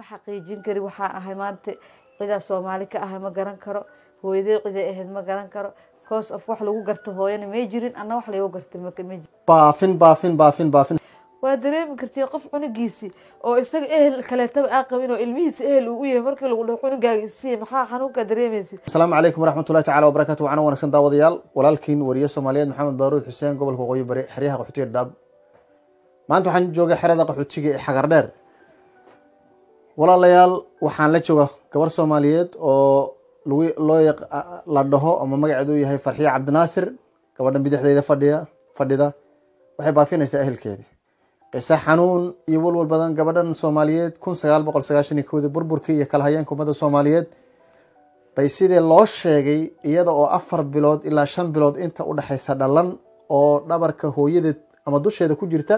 ma xaqiijin kari waxaa ahay maanta cidaa soomaali ka ahay ma garan karo hooyadee ciday ahayd ma garan karo cause of wax lagu garto hooyana may jirin anna wax laygu garta ma jirin baafin baafin baafin baafin waa dareemi kartii qof cunugiisi oo isaga ehel kaleetaba aa qabin oo ilmihiisa ehel uu u yahay markii lagu dhaho cunugaaga isiiya maxaa xanuunkaa dareemaysid asalaamu calaykum waraxmatullahi tacala wabarakatu waxaana wanaagsan daawadayaal walaalkiin wariye soomaaliyeed maxamed baaruud xuseen gobolka waqooyi bari xeryaha qaxootiga dhaab maanta waxaan joogay xerada qaxootiga ee xagar dheer walaalayaal waxaan la jooga gabar soomaaliyeed oo lagu loo yaq- la dhaho ama magaceedu yahay farxiye cabdinaasir gabadhan bidixdeeda fadhiya fadhida waxay baafinaysaa ehelkeedii qiso xanuun iyo walwal badan gabadhan soomaaliyeed kun sagaal boqol sagaashan iyo kowdii burburkii iyo kala hayeenka ummadda soomaaliyeed bay sidii loo sheegay iyada oo afar bilood ilaa shan bilood inta u dhexaysa dhalan oo dhabarka hooyadeed ama dusheeda ku jirta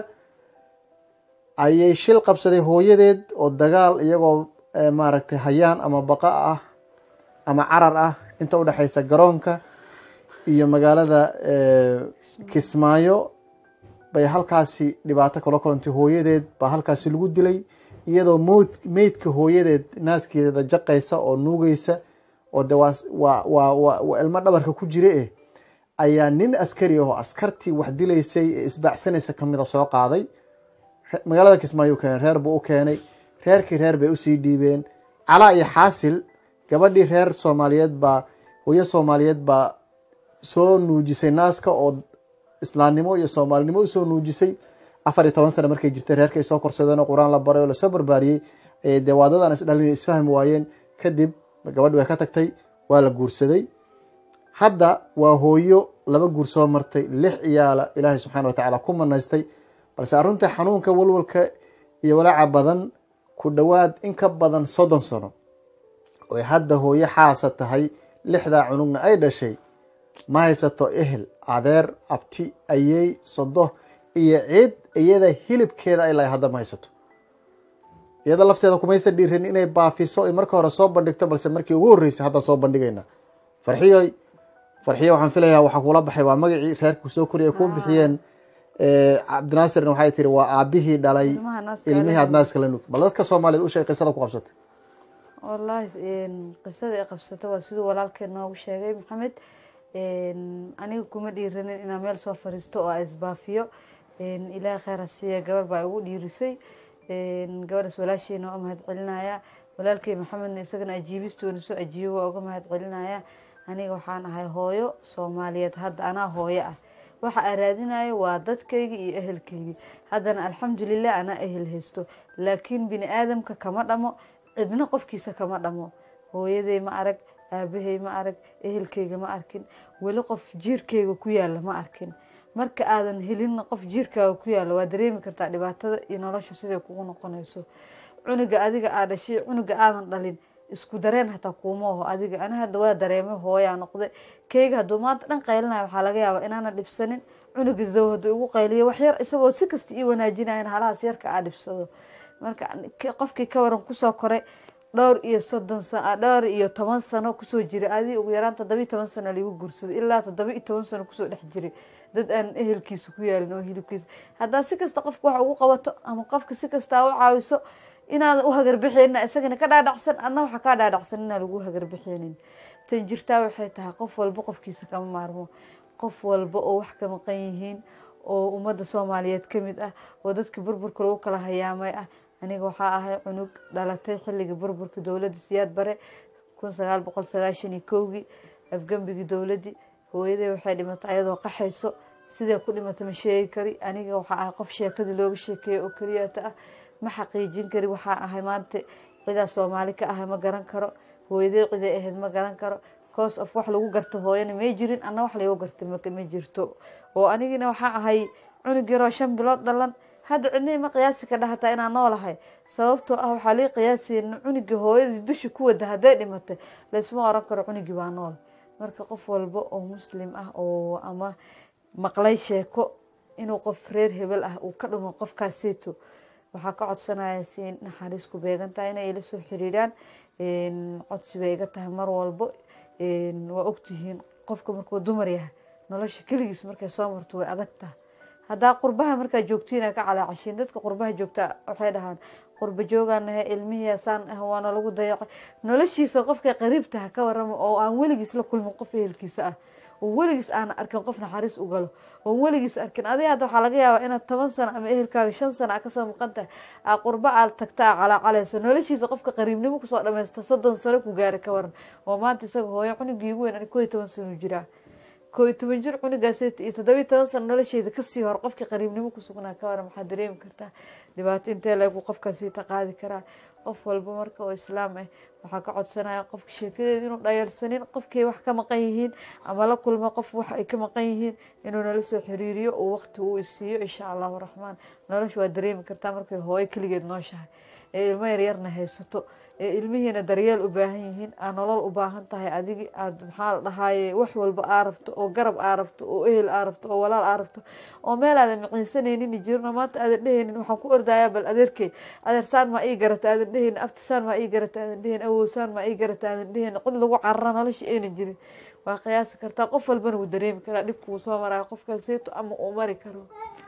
ayay shil qabsaday hooyadeed oo dagaal iyagoo eh, maaragtay hayaan ama baqa ah ama carar ah inta udhexaysa garoonka iyo magaalada eh, kismaayo bay halkaasi dhibaato kala kulantay hooyadeed baa halkaasi lagu dilay iyadoo mood meydka hooyadeed naaskeeda jaqaysa oo nuugeysa oo de waa waa waa waa waa ilmo dhabarka ku jira eh ayaa nin askari ah oo askartii wax dilaysay ee isbaacsanaysa kamida soo qaaday Re- magaalada kismaayo u keenay reer buu u keenay reerkii reer bay usii dhiibeen calaa iyo xaasil gabadhii reer soomaaliyeed baa hooyo soomaaliyeed baa soo nuujisay naaska oo islaamnimo iyo soomaalinimo usoo nuujisay afar iyo toban sane markay jirtay reerkay soo korsadeen oo qur-aan la baray oo lasoo barbaariyey ee dee waadadan isdhalin isfahmi waayeen kadib gabadhi way ka tagtay waa la guursaday hadda waa hooyo laba guur soo martay lix ciyaala ilaahay subxaana watacaala ku manaystay balse arrinta xanuunka walwalka iyo walaaca badan ku dhowaad in ka badan soddon sano oy hadda hooyo xaasa tahay lixdaa cunugna ay dhashay ma haysato ehel adeer abti ayey sodo iyo cid iyada hilibkeeda ay lahay hadda ma haysato iyada lafteeda kumaysan dhiirin inay baafiso ay marka hore soo bandhigto balse markii ugu horreysay hadda soo bandhigayna farxiyoy farxiyo waxaan filayaa waxaa kuula baxay waa magacii reerku soo koriya ay kuu bixiyeen Eh, cabdinaasirna waxay tiri waa aabihii dhalay Ilmaha naaska ilmihii la aad naaska la nuug bal dadka soomaaliyeed u sheeg qisada ku qabsatay wallaahi qisada ay qabsato waa siduu walaalkeen noogu sheegay maxamed aniga kuma dhiiranin inaan meel soo fariisto oo aan isbaafiyo ilaahay kheyr ha siiya gabar baa igu dhiirisay gabadhaas walaasheena waa u mahad celinaya walaalkey maxamedna isagana ajiibistoona soo ajiibo waa uga mahad celinaya aniga waxaan ahay hooyo soomaaliyeed hadda anaa hooyo ah waxa aan raadinayo waa dadkayga iyo ehelkaygi haddana alxamdulilah anaa ehel haysto laakiin bini aadamka kama dhamo cidna qofkiisa kama dhamo hooyaday ma arag aabahay ma arag ehelkayga ma arkin weli qof jiirkayga ku yaala ma arkin marka aadan helin qof jiirkaaga ku yaala waa dareemi kartaa dhibaatada iyo nolosha siday kugu noqonayso cunuga adiga aa dhashay cunuga aadan dhalin isku dareen hataa kuuma aho adiga ani hadda waa dareemay hooyaa noqday keyga hadduu maanta dhan qaylinayo waxaa laga yaabaa inaana dhibsanin cunuga dow hadduu igu qayliyo wax yar isagoo si kasta ii wanaajinayan halahaas yarka aa dhibsado marka k- qofkii ka waran kusoo koray dhowr iyo soddon sa dhowr iyo toban sano kusoo jiray adi ugu yaraan toddoba iyo toban sano liigu guursaday ilaa toddoba iyo toban sano kusoo dhex jiray dad aan ehelkiisa ku yaalin oo hilibkiisa haddaa si kasta qofka wax ugu qabato ama qofka si kastaa u caawiso inaadan u hagarbixeenin isagana ka dhaadhacsan adna waxa kaa dhaadhacsan inaan lagu hagarbixeenin tan jirtaa waxay tahay qof walba qofkiisa kama maarmo qof walba oo wax ka maqan yihiin oo ummadda soomaaliyeed ka mid ah oo dadka burburka lagu kala hayaamay ah aniga waxaa ahay cunug dhalatay xilligii burburka dowladda siyaad bare kun sagaal boqol sagaashan iyo kowgii afgembigii dowladdii hooyaday waxay dhimatay ayadoo qaxayso sidee ku dhimatay ma sheegi kari aniga waxaa ahay qof sheekadii looga sheekeeya oo keliyata ah ma xaqiijin kari waxaa ahay maanta cidaa soomaali ka ahay ma garan karo hooyadee ciday ahayd ma garan karo cause of wax lagu garto hooyana may jirin anna wax laygu garta ma ma jirto oo anigina waxaa ahay cunug yaroo shan bilood dhalan hadda cidna ima qiyaasi ka dhahataa inaan noolahay sababtoo ah waxaa lii qiyaasayna cunugii hooyadii dusha ku wada hadday dhimatay laysma oran karo cunugii baa nool marka qof walba oo muslim ah oo ama maqlay sheeko inuu qof reer hebel ah uu ka dhumo qofkaaseyto waxaa ka codsanaya si naxariis ku beegan tahay inay ila soo xiriiraan codsi bay iga tahay mar walbo waa ogtihiin qofka markuu dumar yahay nolosha keligiis markay soo marto way adag tahay haddaa qurbaha markaa joogtiina ka calaacashiin dadka qurbaha joogta waxay dhahaan qurba joogaan nahay ilmihiisaan ah waana lagu dayacay noloshiisa qofka qariibtaha ka warama oo aan weligiis la kulmin qof ehelkiisa ah oo weligiis aan arkin qof naxariis u galo oo weligiis arkin adiga hadda waxaa laga yaabaa inaad toban sano ama ehelkaaga shan sano a kasoo maqan tahay aa qurba aad tagta a calaacalayso noloshiisa qofka qariibnimo kusoo dhamaysta soddon sano ku gaara ka waran oo maanta isaga hooyo cunugii ugu weyn ani koo iyo toban sano jiraa koo iyo toban jir cunugaas iyo toddobiyo toban sano nolosheeda kasii hor qofkii qariibnimo kusugnaa ka waran maxaa dareemi kartaa dhibaato intee lagu qofkaasi taqaadi karaa qof walba marka oo islaam ah waxaa ka codsanaya qofka sheekadeeda inuu dhayalsanin qofkay wax ka maqan yihiin ama la kulma qof wax ay ka maqan yihiin inuu nala soo xiriiriyo oo waqti uu isiiyo insha allahu raxmaan nolosha waa dareemi kartaa markay hooyo keligeed nooshahay ee ilmo yaryarna haysato ee ilmihiina daryeel u baahan yihiin aa nolol u baahan tahay adigi aad maxaa la dhahaaye wax walba aa rabto oo garab aa rabto oo ehel aa rabto oo walaal aa rabto oo meel aadan miciinsanaynin jirno maanta aadan dhehaynin waxaan ku ordayaa bal adeerkey adeersaan maa ii garata aadan dhehaynin abtisaan maa ii garata aadan dhehaynin awowsaan maa ii garata aadan dhehaynin cid lagu carara nolosha aynan jirin waa qiyaasi kartaa qof walbana wuu dareemi karaa dhibka wuu soo maraya qofkaaseyto ama uu mari karo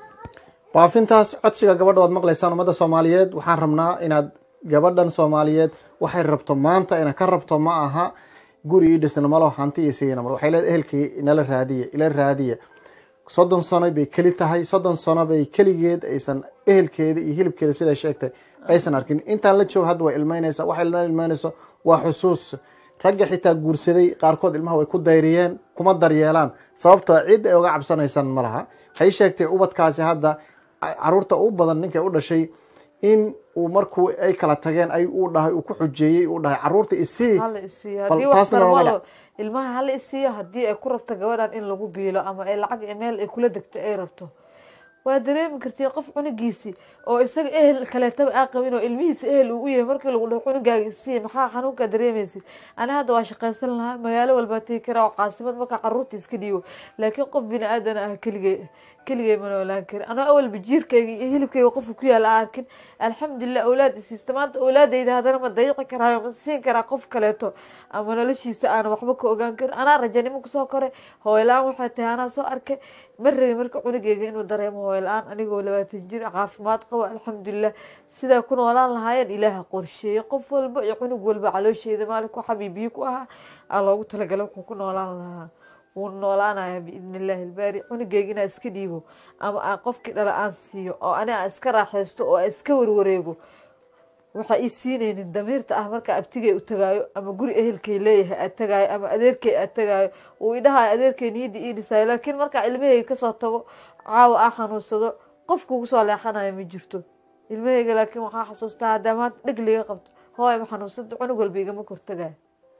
baafintaas codsiga gabadha waad maqlaysaan ummadda soomaaliyeed waxaan rabnaa inaad gabadhan soomaaliyeed waxay rabto maanta ina ka rabto ma aha guri ii dhisna malo hanti iyo sigina mar waxay leedahay ehelkii inala raadiya ila raadiya soddon sano bay keli tahay soddon sano bay keligeed aysan ehelkeeda iyo hilibkeeda siday sheegtay aysan arkin intaan la joog hadda way ilmeynaysa waxay la ilmeynayso waa xusuus ragga xitaa guursaday qaarkood ilmaha way ku dayriyeen kuma daryeelaan sababtoo cid ay uga cabsanaysaan ma laha waxay sheegtay ubadkaasi hadda caruurta u badan ninkay u dhashay in uu markuu ay kala tageen ay uu dhahay uu ku xujeeyey uu dhahay caruurta isii hala isiiyo Bal haddii wax taasna looga darmalo ilmaha hala isiiyo haddii ay ku rabto gabadhan in lagu biilo ama ay lacag meel ay kula degto ay rabto waa dareemi kartii qof cunugiisi oo isaga ehel kaleetaba aa qabin oo ilmihiisa ehel uu u yahay markii lagu dhaho cunugaaga isiiya maxaa xanuunkaa dareemaysid ani hadda waa shaqaysan lahaa magaalo walbaa tegi karaa oo caasimad markaa caruurta iska dhiibo laakiin qof bini aadan ah keligay keligay ma noolaan kari anoo awalba jiirkayga iyo hilibkayga qofka ku yaala aan arkin alxamdulilah awlaad isiista maanta awlaadayda haddana ma dayiqi karaayo ma siin karaa qof kaleeto ama noloshiisa aan waxba ka ogaan karin anaa rajanimo kusoo koray hooyla-aan waxay tahay anaa soo arkay ma rabi marka cunugeyga inuu dareemo hooyla-aan anigoo labaatan jir caafimaad qabo alxamdulilah sidaa ku noolaan lahaayeen ilaaha qorsheeye qof walba iyo cunug walba caloosheeda maalinku xabiibiyo ku ahaa aa loogu talagala wuxuu ku noolaan lahaa wuu noolaanaya biidni illaahi ilbaari cunugeyga inaa iska dhiibo ama aan qofkii dhala aan siiyo oo ani aan iska raaxaysto oo aan iska warwareego waxaa ii siinaynin damiirta ah markaa abtigay u tagaayo ama guri ehelkay leeyahay aad tagaayo ama adeerkay aad tagaayo uu idhahayo adeerkay niyadda ii dhisayo laakiin markaa ilmahayga kasoo tago caawa aa xanuunsado qofka ugu soo leexanayo ma jirto ilmahayga laakiin waxaa xasuustaa haddaa maanta dheg liga qabto hooy ma xanuunsado cunug walba igama kortagayo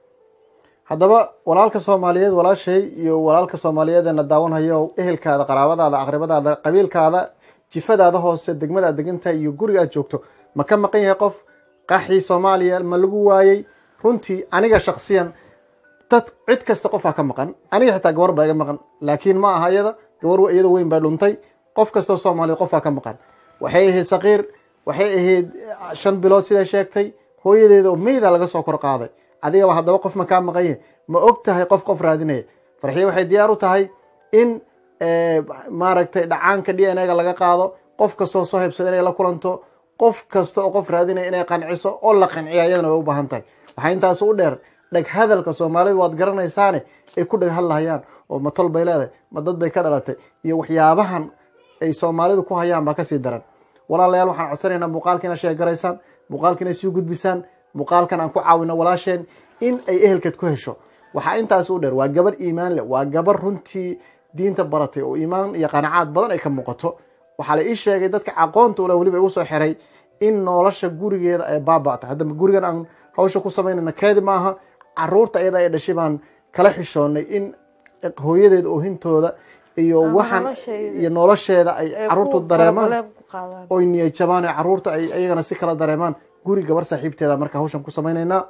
haddaba walaalka soomaaliyeed walaashay iyo walaalka soomaaliyeedna daawanhayo ehelkaada qaraabadaada aqribadaada qabiilkaada jifadaada hoose degmadaad degantahay iyo guriga aad joogto ma ka maqan yahay qof qaxii soomaaliya ma lagu waayey runtii aniga shaksiyan dad cid kasta qofaa ka maqan aniga xitaa gabar baa iga maqan laakiin ma aha iyada gabar iyada weyn baa dhuntay qof kastoo soomaaliyeed qofaa ka maqan waxay ahayd saqiir waxay ahayd shan bilood siday sheegtay hooyadeeda oo meyda laga soo kor qaaday adigaba haddaba qof ma kaa maqan yahay ma og tahay qof qof raadinaya farxiye waxay diyaar u tahay in maaragtay dhacaanka d n a ga laga qaado qof kastoo soo hebsada inay la kulanto qof kasta oo qof raadinaya inay qanciso oo la qanciya iyadana way u baahan tahay waxaa intaas u dheer dheg hadalka soomaalidu waad garanaysaane ay ku dheg hadlahayaan oo ma tol bay leedahay ma dad bay ka dhalatay iyo waxyaabahan ay soomaalidu ku hayaan baa kasii daran walaalayaal waxaan codsanaynaa muuqaalkiina sheegaraysaan muuqaalkiina sii gudbisaan muuqaalkan aan ku caawino walaasheen in ay ehelkeed ku hesho waxaa intaas u dheer waa gabar iimaan leh waa gabar runtii diinta baratay oo iimaan iyo qanacaad badan ay ka muuqato waxaa la ii sheegay dadka aqoonta ule weliba igu soo xiray in nolosha gurigeeda ay baaba'ta haddaba gurigan aan hawsha ku samaynayna keedi maaha caruurta iyada ay dhashay baan kala xishoonnay in hooyadeed oohintooda iyo waxaan iyo nolosheeda ay caruurtu dareemaan oy niyad jabaan oo caruurta ay iyagana si kala dareemaan guri gabar saaxiibteeda marka hawshan ku samaynaynaa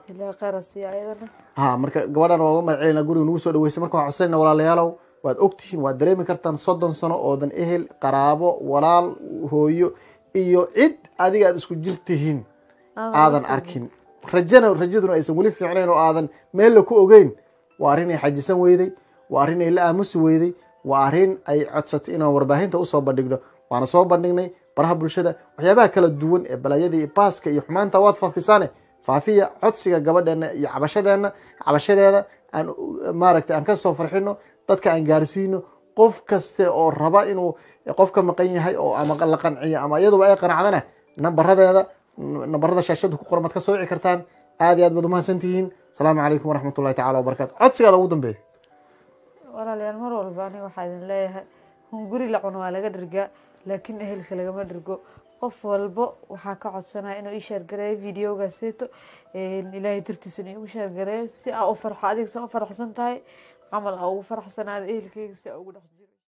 ha marka gabadhan waa uga mahad celinaa guriga nagu soo dhaweysay marka waxaan codsanayna walaalayaalow waad ogtihiin waad dareemi kartaan soddon sano oodan ehel qaraabo walaal hooyo iyo cid adiga aad isku jirtihiin aadan arkin rajana rajaduna aysan weli fiicnayn oo aadan meella ku ogeyn waa arrin ay xajisan weyday waa arrin ay la aamusi weyday waa arrin ay codsatay inaan warbaahinta usoo bandhigno waana soo bandhignay baraha bulshada waxyaabaha kala duwan ee balaayadii baaska iyo xumaanta waad faafisaane faafiya codsiga gabadheena iyo cabashadeena cabashadeeda aan maaragtay aan kasoo farxino dadka aan gaarsiino qof kaste oo raba inuu qofka maqan yahay oo ama la qanciyo ama iyaduba ay qanacdana nambaradeeda nambarada shaashada ku qoran maad ka soo wici kartaan aad iyo aad baad umahadsan tihiin asalaamu calaykum waraxmat ullahi tacala wabarakatu codsigaada ugu dambeeya walaalayaal mar walba aniga waxaa idin leeyahay hunguri la cuno waa laga dhirgaa laakiin ehelka lagama dhirgo qof walbo waxaa ka codsanaya inuu ii sheergareeyo videogaaseeto ilaahay dartiisana iigu sheergareeyo si aa u farxo adiga sa u faraxsan tahay camal aa ugu faraxsanaada ehelkeyga si aa ugu dhex